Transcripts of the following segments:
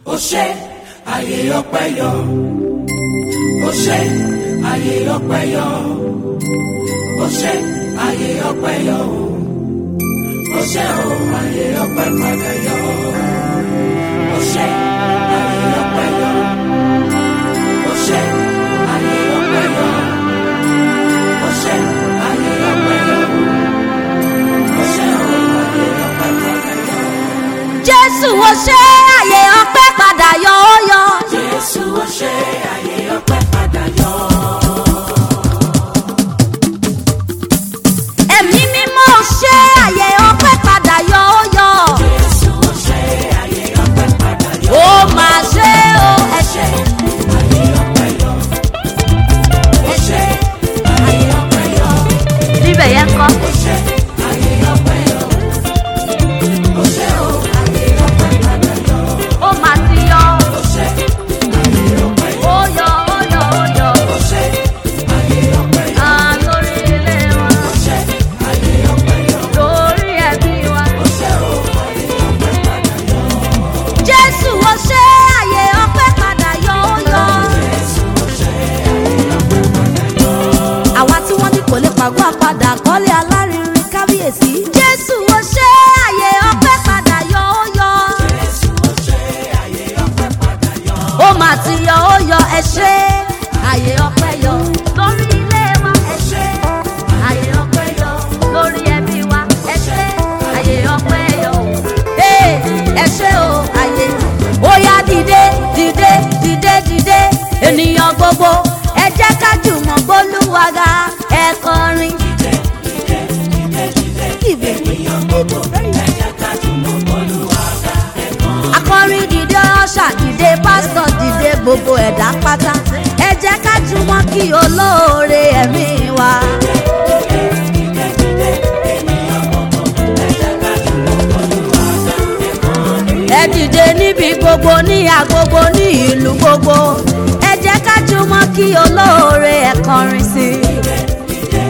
ó ṣe àyè ọpẹ́ yọ ó ṣe àyè ọpẹ́ yọ ó ṣe àyè ọpẹ́ yọ ó ṣe ó àyè ọpẹ́ padà yọ ó ṣe àyè ọpẹ́ yọ ó ṣe àyè ọpẹ́ yọ ó ṣe àyè ọpẹ́ yọ ó ṣe ó àyè ọpẹ́ padà yọ. jésù ó ṣe àyè ọpẹ́ padà yọ ó yọ. Jésù ó ṣe àyè ọpẹ́ padà yọ. ẹ̀mí mímọ́ ó ṣe àyè ọpẹ́ padà yọ ó yọ. Jésù ó ṣe àyè ọpẹ́ padà yọ. ó máa ṣe ó ẹ ṣe Àyè ọpẹ́ yọ. Ó ṣe àyè ọpẹ́ yọ. níbẹ̀ yẹn kọ́. Ó ṣe àyè ọpẹ́ yọ. Ó ṣe ó àyè ọpẹ́ padà yọ. ó máa ti yọ. Ó ṣe àyè ọpẹ́ yọ. ó yọ ó yọ ó yọ. Ó ṣe àyè ọpẹ́ yọ. à lórí ilé wa Ó ṣe àyè ọpẹ́ yọ. lórí ẹbí wa. Ó ṣe ó àyè ọpẹ́ padà yọ. jésù ó ṣe àyè ọpẹ́ padà yọ ó yọ. Jésù ó ṣe àyè ọpẹ́ padà yọ. àwa tí wọ́n ní kò lè pàgọ́ àpadà kọ́lé alárinrin kábíyèsí. jésù ó ṣe àyè ọpẹ́ padà yọ ó yọ. Jésù ó ṣe àyè ọpẹ́ padà yọ. ó mà ti yọ ó yọ ẹ ṣe àyè ọpẹ́ yọ lórí ilé wa ẹ ṣe àyè ọpẹ́ yọ lórí ẹbí wa ẹ ṣe àyè ọpẹ́ yọ ee ẹ ṣe o àyè ó yá dìde dìde dìde dìde ènìyàn gbogbo ẹ jẹ́ ká jùmọ̀ gbólúwaga ẹ kọrin. Ìbẹ̀. akọrin dìde ọṣà dìde pásítọ̀ dìde gbogbo ẹ̀dá pátá ẹ jẹ́ ká jùmọ̀ kí olóore ẹ̀mí wa. ẹ dìde níbi gbogbo ní agbogbo ní ìlú gbogbo ẹ jẹ́ ká jùmọ̀ kí olóore ẹ̀ kọrin sí i.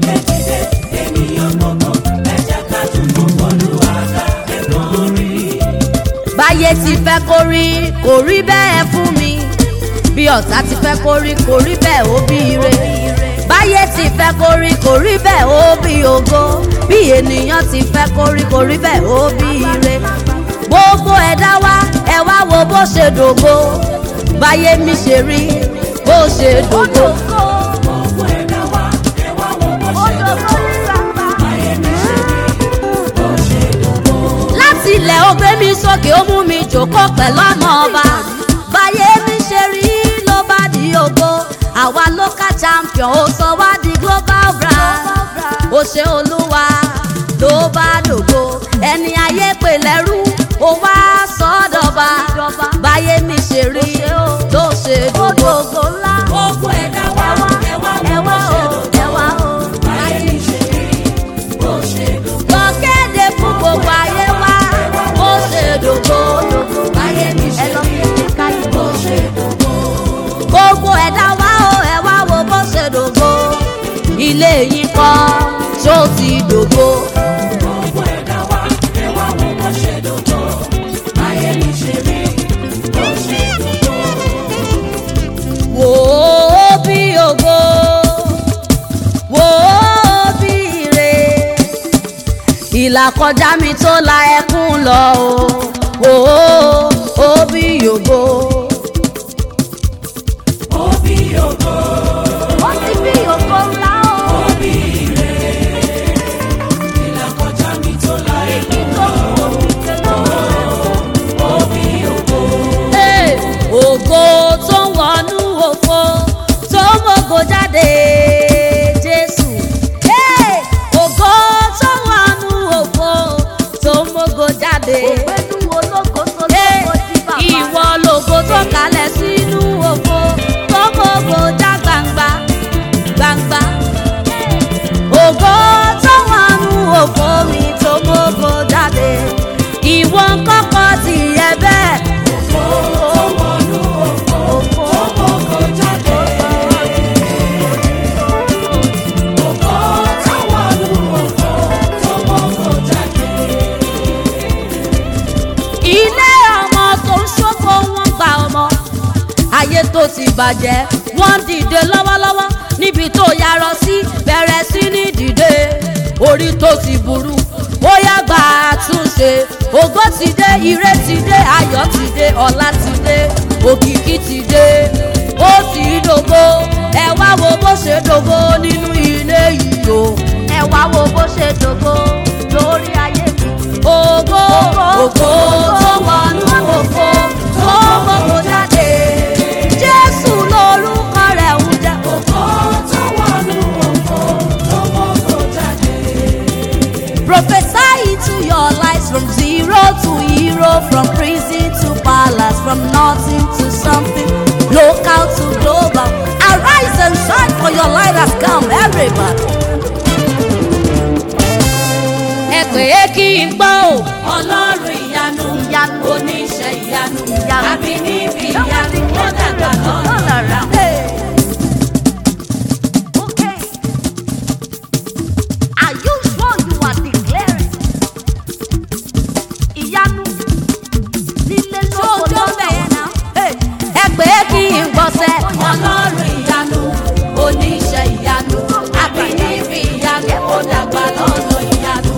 báyé ti fẹ́ kó rí kò rí bẹ́ẹ̀ fún mi bí ọ̀tá ti fẹ́ kó rí kò rí bẹ́ẹ̀ ó bí ire báyé ti fẹ́ kó rí kò rí bẹ́ẹ̀ ó bí ògo bí ènìyàn ti fẹ́ kó rí kò rí bẹ́ẹ̀ ó bí ire gbogbo ẹ̀dá wa ẹ wá wo bó ṣe dògo báyé mi ṣe rí bó ṣe dògo. Gbogbo ẹ̀dá wa, ẹ wá wo bó ṣe dògo. Ayé mi ṣe rí bó ṣe dògo. láti ilẹ̀ ó gbé mi sókè ó mú mi jòkó pẹ̀lú ọmọ ọba báyé mi ṣe rí ló bá di ògo àwa local champion ó sọ wá di global brand ó ṣe olúwa ló bá dògo ẹni ayé pè lẹ́rú ó wá sọ́dọ̀ba báyé mi ṣe rí ló ṣe dògo Gbogbo ẹ̀dá wa, ẹ wá wo bó ṣe dògo. Ayé mi ṣe rí bó ṣe dògo. lọ kéde fún gbogbo ayé wa ó ṣe dògo Ayé mi ṣe rí bó ṣe dògo. gbogbo ẹ̀dá wa ó ẹ wá wo bó ṣe dògo ilé yìí kọ́ ṣó ti dògo Gbogbo ẹ̀dá wa, ẹ wá wo bó ṣe dògo. Ayé mi ṣe rí bó ṣe dògo. wò ó bí ògo wò ó bí ire ìlàkọjá mi tó la ẹkún lọ o wò ó ó bí ògo. Òbí ògo, ó ti bí ògo ńlá o. òbí ire. Ìlàkọjá mi tó la èmi òbí ògo. Hey, ògo tó ń wọnú òfo tó ń mògo jáde jésù. Hey, ògo tó ń wọnú òfo tó ń mògo jáde. ògbẹ́nu ológo tó lọ. tó ti bàjẹ́ wọ́n dìde lọ́wọ́lọ́wọ́ níbi tó yarọ sí bẹ̀rẹ̀ sí ní dìde orí tó ti burú ó yá gbà àtúnṣe ògo ti dé ire ti dé ayọ̀ ti dé ọlá ti dé òkìkí ti dé ó ti dògbò ẹ wá wo bó ṣe dògbò nínú ilé yìí o ẹ wá wo bó ṣe dògbò lórí ayé mi. ògo ògo tó wọnú ògo tó gbogbo jáde jésù lórúkọ rẹ̀ ń jẹ́ Ògo tó wọnú ògo tó mọ́kò jáde. Prophesy into your lives from zero to hero, from prison to palace, from nothing to something, local to global. Arise and shine for your light has come, everybody. Ẹ pè é kí n gbọ́ o. Ọlọ́run ìyanu, Ìyanu. oníṣẹ́ ìyanu, Ìyanu. àbí níbi ìyanu, ó dàgbà lọ́nà. Hey. Okay. Are you sure you are declaring? Ìyanu nílé lóko lọ́nà. Hey. Ẹ pè é kí n gbọ́sẹ̀. Ọlọ́run ìyanu, oníṣẹ́ ìyanu, àbí níbi ìyanu, ó dàgbà lọ́nà ìyanu.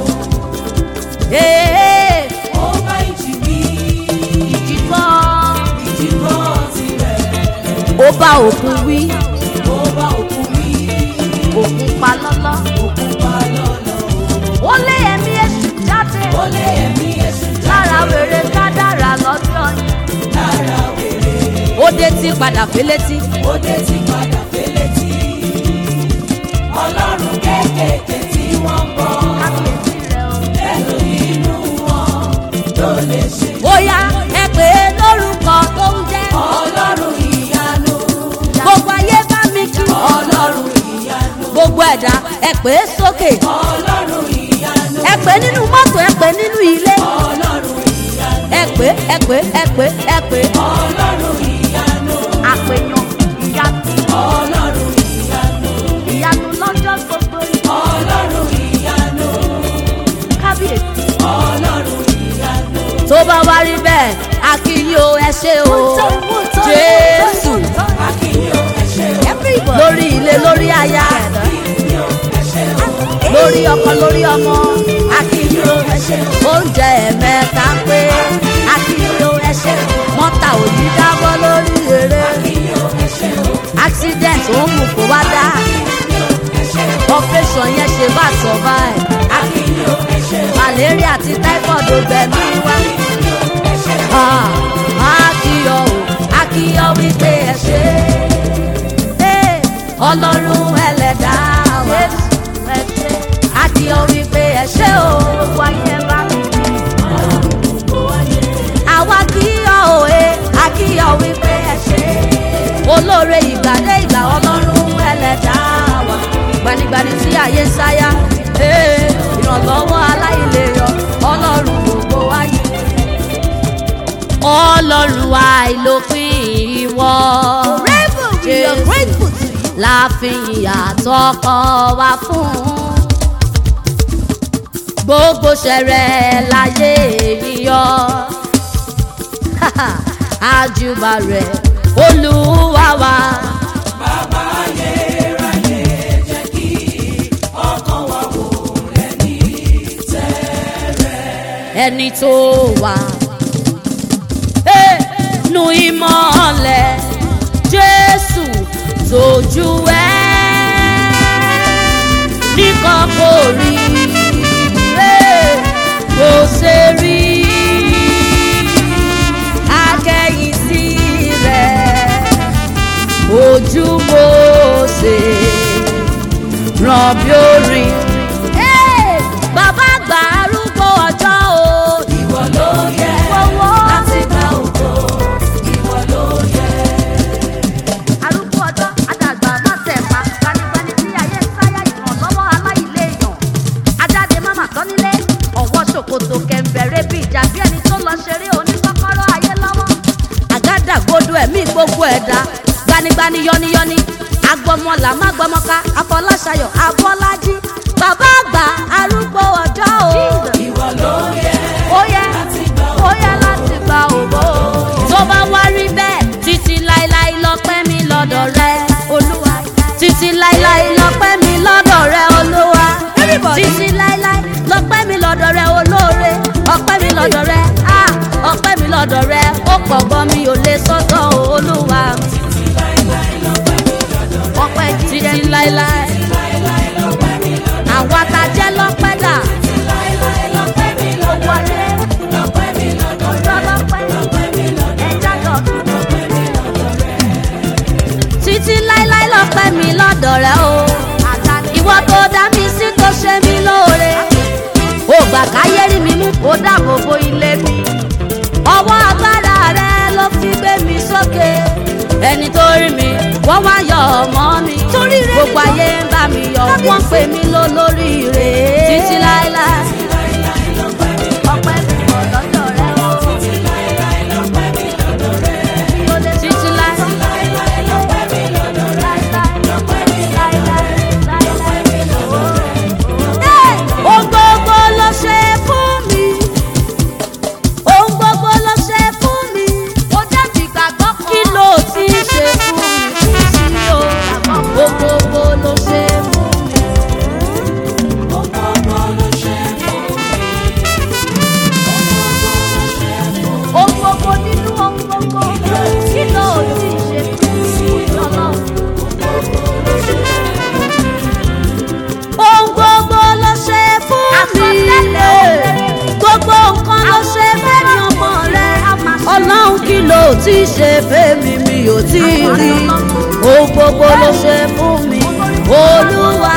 Hey. Ó bá ìjì wí, Ìjìbọ́. ìjì gbọ́ tirẹ̀. Ó bá òkun wí, Ó bá òkú wí, òkun pa lọ́lọ́. òkú pa lọ́nà. Ó lé ẹ̀mí èṣù jáde. Ó lé ẹ̀mí èṣù Lára wèrè kádàrà lọ́jọ́ yìí. lára wèrè. Ó dé tí padà félétí. Ó dé ti padà félétí. Ọlọ́run kéékèèké tí wọ́n ń bọ̀. Kábíyèsí rẹ̀ o. Ẹnu inú wọn ló lè ṣe. bóyá ẹ pè é lórúkọ tó ń jẹ́. Ọlọ́run ìyanu. gbogbo ayé bá mi kí. Ọlọ́run ìyanu. gbogbo ẹ̀dá ẹ pè é sókè. Ọlọ́run ìyanu. ẹ pè é nínú mọ́tò ẹ pè é nínú ilé. Ọlọ́run ìyanu. ẹ pè é ẹ pè é ẹ pè é ẹ pè é. Ọlọ́run ìyanu. àpèyàn ìyanu Ọlọ́run ìyanu. ìyanu lọ́jọ́ gbogbo Ọlọ́run ìyanu. kábíyèsí. Ọlọ́run ìyanu. tó bá wá rí bẹ́ẹ̀ a kí yín o ẹ ṣé o jésù Akínyó ẹ ṣé o. lórí ilé lórí aya Akínyó ẹ ṣé o. lórí ọkọ lórí ọmọ Akínyó ẹ ṣé o. oúnjẹ ẹ̀mẹ́ta pé akínyó ẹṣẹ́ mọ́tà ò ní dábọ́ lórí eré Akínyó ẹ ṣé o. accident ó mú kó wá dá Akínyó ẹ ṣé o. operation yẹn ṣe bá survive Akínyó ẹ ṣé o. malaria àti typhoid ò gbẹ̀mí wá Akínyó ẹ ṣé o. Ah, akíyọ o akíyọ wípé ẹ ṣe é ọlọ́run ẹlẹ́dàá wa akíyọ wípé ẹ ṣe o wáyé bá mi àwa kíyọ o ẹ akíyọ wípé ẹ ṣe olóore ìgbàdé ìgbà ọlọ́run ẹlẹ́dàá wa gbanigbani tí ayé ń sáyà ee, ìrànlọ́wọ́ aláìlérò ọlọ́run gbogbo wáyé ọlọ́run àìlópin ìwọ. we are grateful to you. láàfin àtọkọ wa fún. gbogbo ṣẹrẹ láyé yíyọ. àjùbà rẹ̀ olúwa wa. Bàbá ayérayé jẹ́ kí ọkàn wa wò ẹni tẹ́rẹ̀. ẹni tó wà. Hey, nu ìmọ̀lẹ̀ Jésù tójú ẹ̀ nìkan kò rí hey, kò ṣe rí akẹ́yìn sí rẹ̀ ojú mo ṣe ràn bí orin. Hey, bàbá àgbà arúgbó ọjọ́ o. Ìwọ ló yẹ Fọwọ́. láti gba ògo. Ìwọ ló yẹ. arúgbó ọjọ́ àdàgbà mọ́tẹ̀ẹ̀fà gbanigbani tí ayé ń sáyà ìrànlọ́wọ́ aláìléèyàn ajáde máma tán nílé ọ̀wọ́ ṣòkòtò kẹ̀ǹbẹ̀rẹ̀ bí ìjà bí ẹni tó lọ ṣeré oníkọ́kọ́rọ́ ayé lọ́wọ́. àgádágodo ẹ̀mí gbogbo ẹ̀dá gbanigbani yọniyọni agbọmọlà má gbọmọka afọláṣayọ afọlájí bàbá àgbà arúgbó ọjọ́ o. Ìwọ ló yẹ ó yẹ láti gba ó yẹ láti gba ògo. tó bá wá rí bẹ́ẹ̀ títí láéláé lọ́pẹ́ rẹ ó pọ̀ gan mi ò lè sọ́tọ̀ olúwa ọpẹ́ jíjẹ láéláé àwa ta jẹ́ lọ́pẹ́ dà owó alẹ́ ọjọ́ lọ́pẹ́ ẹja lọ́dún títí láéláé lọ́pẹ́ mi lọ́dọ̀ rẹ o ìwọ tó dá mi sí tó ṣe mí lóore ó gbà káyé rí mi mú kó dáàbò bo ilé mi ọwọ́ agbára rẹ ló fi gbé mi sókè ẹni tó rí mi wọ́n wá yọ ọmọ mi gbogbo ayé ń bá mi yọ wọ́n pè mí lólórí rẹ̀ títí láéláé ọpẹ́ mi kò lọ́dọ̀ rẹ o títí láéláé ohun gbogbo ló ṣe fún mi ohun gbogbo ló ṣe fún mi ó jẹ́ ti gbàgbọ́ kan kí ló ti ṣe fún mi kò sí o ohun gbogbo ló ṣe fún mi. ohun gbogbo nínú ohun gbogbo kí ló ti ṣe fún mi ọlọ́run. ohun gbogbo ló ṣe fún mi gbogbo nǹkan ló ṣe fẹ́mi ọmọ rẹ ọlọ́run kí ló ti ṣe fẹ́mi mi ò tí ì rí ohun gbogbo ló ṣe fún mi olúwa.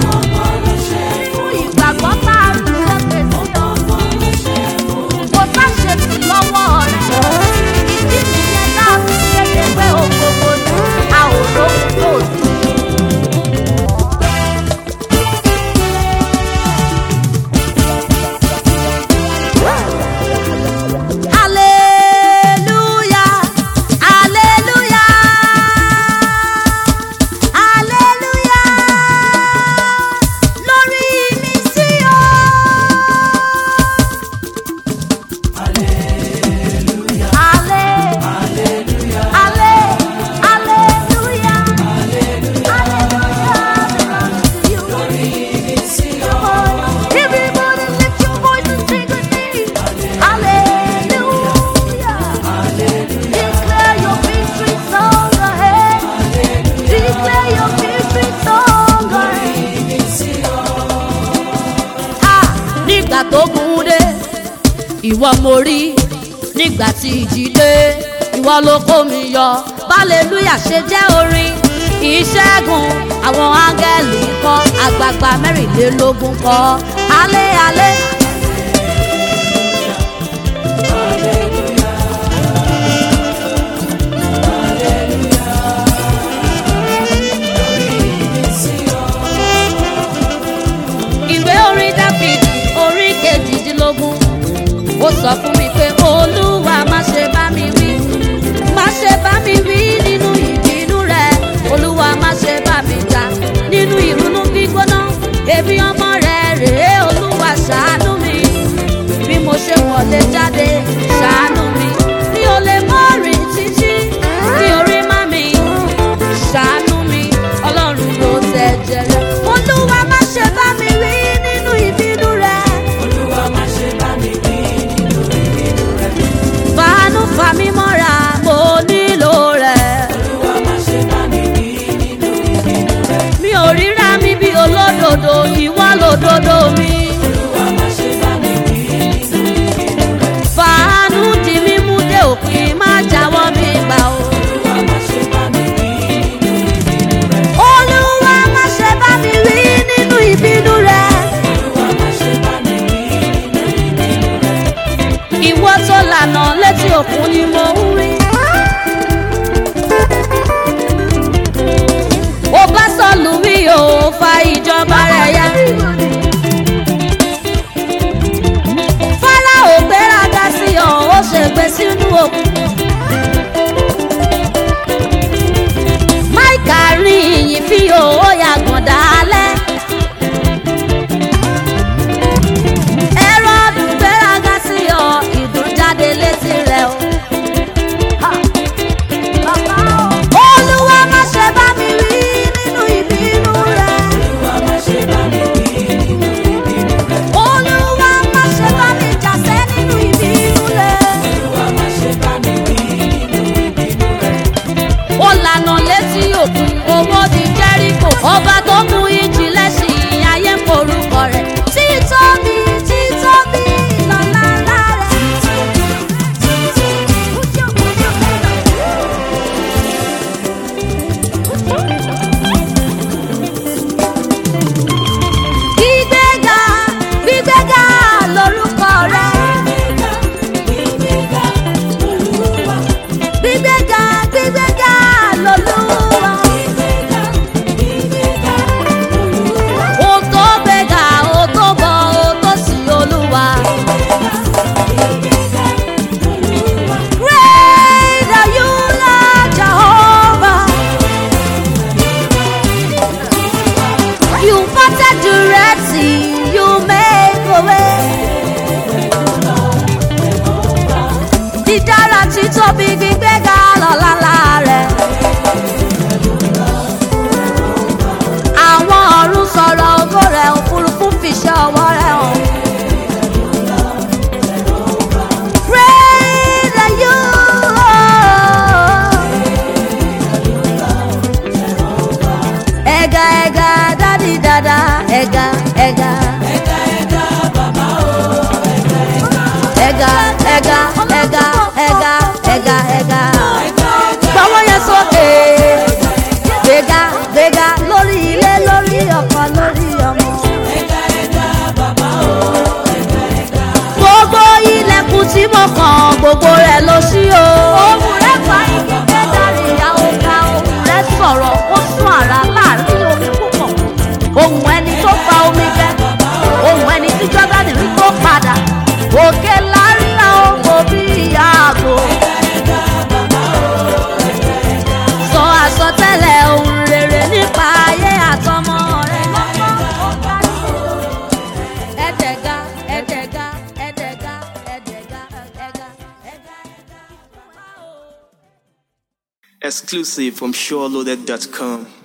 ìgbàgbọ́ tá a lù lókè sí ọ kò bá ṣe sí lọ́wọ́ rẹ̀ ìdí nìyẹn náà fi kéde pé ohun gbogbo ni a ò lóhun tó sí. Hallelujah, hallelujah, hallelujah. Lórí mi sí o. Halle- Halle- hallelujah, hallelujah. Everybody lift your voice and sing with me. Hallelujah. Declare your victory song ahead. Declare your victory song ahead. Ah, nígbà tó gùn dé ìwọ mo rí nígbà tí ìjì dé ìwọ ló kó mi yọ hallelujah ṣe jẹ́ orin ìṣẹ́gun àwọn áńgẹ́lì kọ́ àgbààgbà mẹ́rìnlélógún kọ́ alẹ́ alẹ́. ìwé orin dáfídì orí kejìdínlógún ó sọ fún mi pé olúwa má ṣe bá mi wí má ṣe bá mi wí nínú ìbínú rẹ olúwa má ṣe bá mi jà nínú ìrunú gbígbóná èmi ọmọ rẹ rèé olúwa ṣàánú títóbi gbígbéga lọ́lá rẹ̀. àwọn ọ̀run sọ̀rọ̀ ògo rẹ̀ òfurufú fìṣẹ́ ọwọ́ rẹ̀ hàn. Praise the you. Ẹ̀gà ẹ̀gà dádì dada ẹ̀gà ẹ̀gà. Ẹ̀gà ẹ̀gà ẹ̀gà ẹ̀gà ẹ̀gà ẹ̀gà. Gbọ́wọ́ yẹn sókè. Gbéga gbéga lórí ilé lórí ọkọ lórí ọmọ. Gbogbo ilẹ̀kùn tí mo kàn gbogbo rẹ̀ ló ṣí o. Ohun rẹ̀ fa igi kẹ́dàrí ìyá ọ̀gá ohun rẹ̀ sọ̀rọ̀ ó sún àrà láàrin omi púpọ̀. Ohun ẹni tó fa omi gbẹ. Ohun ẹni tí Jọ́dánì rí tó padà. Òkè láríra ògbó bí ìyá àgbo. Sọ àsọtẹ́lẹ̀ ohun rere nípa ayé àtọmọ rẹ̀ lọ́kọ́ ó kárí o. Ẹ̀dẹ̀ga ẹ̀dẹ̀ga ẹ̀dẹ̀ga ẹ̀dẹ̀ga ẹ̀ga ẹ̀ga ẹ̀ga. Exclusive from SureLoaded.com.